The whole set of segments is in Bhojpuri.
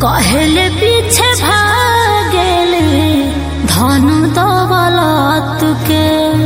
कहले पीछे भागेले धन दौलत के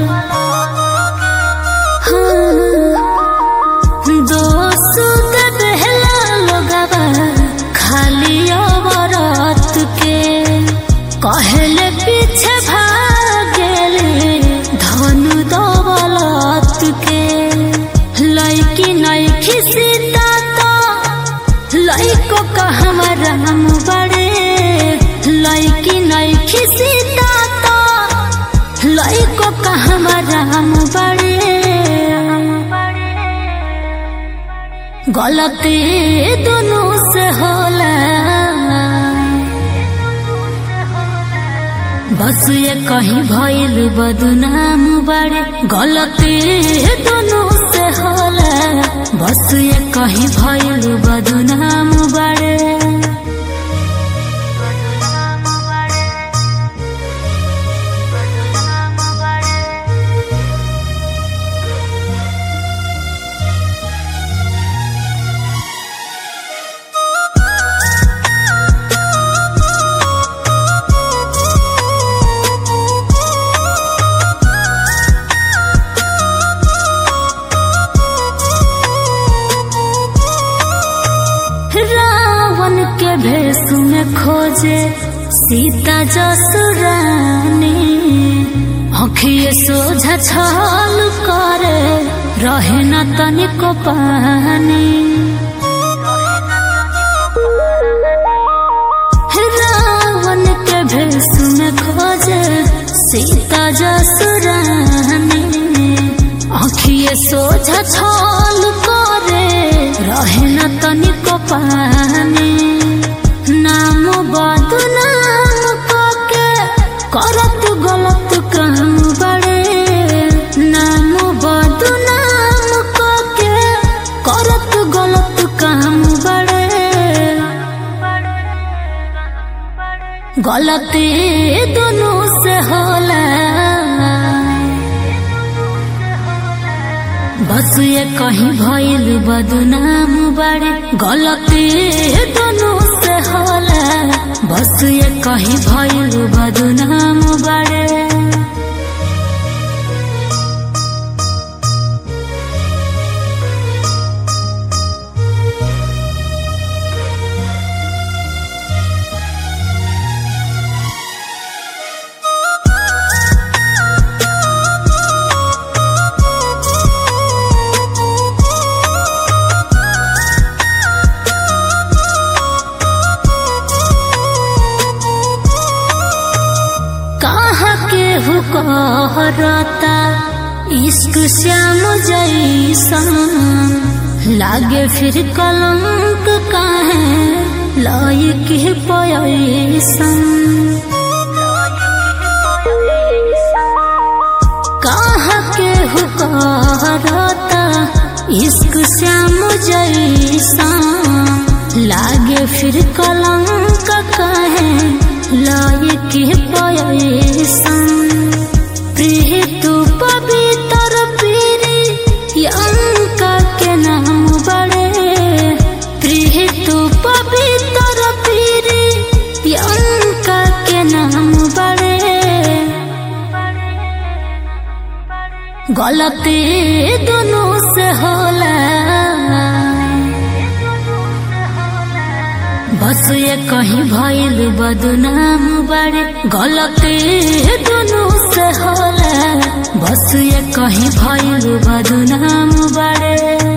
दोस्त देहला लोगवा खाली अवरत के कहले पीछे भागेले धन दौलत के लैकी नैखी सीता तो लैको कहवा राम बड़े लैकी नैखी सीता तो लैको कहवा राम बड़े गलती दोनों से होला बस ये कहीं भइल बदनाम बड़े गलती दोनों से होला बस ये कहीं भइल बदनाम बड़े रावण के भेष में खोजे सीता जसुरानी अखिए सोझा छल करे रहे न तनिको पानी रावण के भेष में खोजे सीता जसुरानी अखिए सोझा छल करे रहे न तनिको पानी नाम बदनाम के करत गलत काम बड़े नाम बदनाम के करत गलत काम बड़े गलती दोनों से होला बस ये कहीं भइल बदनाम बड़े गलती दोनों से होला बस ये कहीं भइल बदनाम बड़े कहाँ के हुकहरता इश्क श्याम जैसन लागे फिर कलंक काहे लायक पैसन कहाँ के हुकहरता इश्क श्याम जैसन लागे फिर कलंक काहे लायक पैसन प्रिय तू पवित्र पीरी अंका के नाम बड़े प्रिय तू पवित्र पीरी अंका के नाम बड़े गलती दोनों से होला बस ये कहीं भइल बदनाम बड़े गलती दोनों से होला बस ये कहीं भइल बदनाम बड़े